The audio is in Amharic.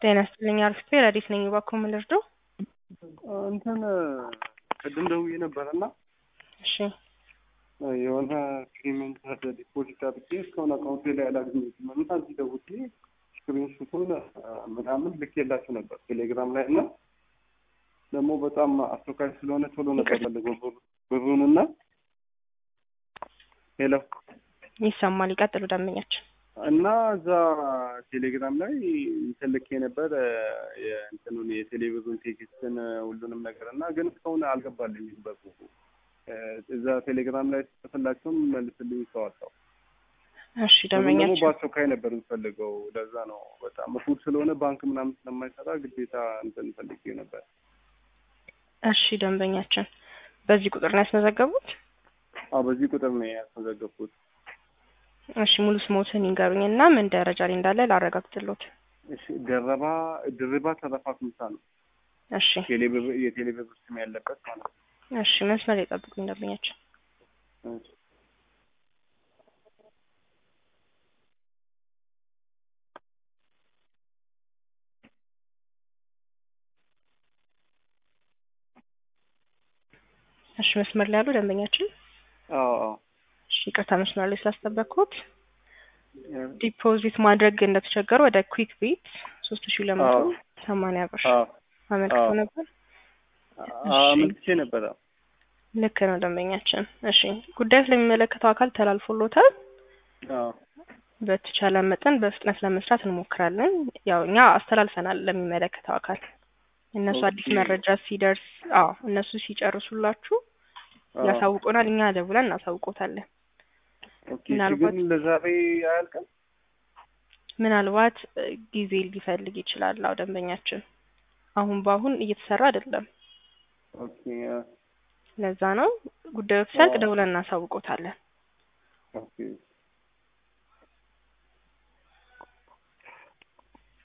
ጤና ይስጥልኝ አርፍቴ ረዲት ነኝ። እባክዎ ምን ልርዳው? እንትን ቅድም ደውዬ ነበር እና እሺ የሆነ ክሪሜንት ዲፖዚት አድርጌ እስካሁን አካውንቴ ላይ አላገኘሁትም እና እዚህ ደውዬ ስክሪንሹቱን ምናምን ልኬላችሁ ነበር ቴሌግራም ላይ እና ደግሞ በጣም አስቸኳይ ስለሆነ ቶሎ ነበር ፈልገው ብሩን እና ሄሎ ይሰማል። ይቀጥሉ ደንበኛችን። እና እዛ ቴሌግራም ላይ እንትን ልኬ ነበር የእንትኑን የቴሌቪዥን ቴክስትን ሁሉንም ነገር እና ግን እስካሁን አልገባልኝም በሩ እዛ ቴሌግራም ላይ ጽፍላቸውም መልስልኝ ሰው አጣሁ። እሺ ደግሞ ደንበኛችን በአስቸኳይ ነበር የምፈልገው። ለዛ ነው በጣም እሑድ ስለሆነ ባንክ ምናምን ስለማይሰራ ግዴታ እንትን ፈልጌ ነበር። እሺ ደንበኛችን በዚህ ቁጥር ነው ያስመዘገቡት? አዎ በዚህ ቁጥር ነው ያስመዘገብኩት። እሺ ሙሉ ስሞትን ይንገሩኝ እና ምን ደረጃ ላይ እንዳለ ላረጋግጥሎት። እሺ ደረባ ድርባ ተረፋ ኩምሳ ነው እሺ ቴሌብር የቴሌብር ስም ያለበት ማለት ነው። እሺ መስመር ላይ ጠብቁኝ ደንበኛችን። እሺ። እሺ መስመር ላይ ያሉ ደንበኛችን አዎ አዎ እሺ ይቅርታ መስመር ላይ ስላስጠበቅኩት ዲፖዚት ማድረግ እንደተቸገሩ ወደ ኩዊክ ቤት ሶስት ሺ ሁለት መቶ አዎ። ሰማንያ ብር አዎ አመልክቶ አዎ። ነበር። አመልክቼ ነበረ። ልክ ነው ደንበኛችን። እሺ ጉዳዩ ስለሚመለከተው አካል ተላልፎሎታል። አዎ በተቻለ መጠን በፍጥነት ለመስራት እንሞክራለን። ያው እኛ አስተላልፈናል ለሚመለከተው አካል እነሱ አዲስ ኦኬ። መረጃ ሲደርስ፣ አዎ እነሱ ሲጨርሱላችሁ አዎ። ያሳውቁናል። እኛ ደውለን እናሳውቆታለን። ኦኬ ምናልባት- ግን ለዛሬ አያልቅም? ምናልባት እ, ጊዜ ሊፈልግ ይችላል። አዎ ደንበኛችን አሁን በአሁን እየተሰራ አይደለም። ኦኬ አ- ለዛ ነው ጉዳዩ ሲያልቅ አዎ። ደውለን እናሳውቆታለን። ኦኬ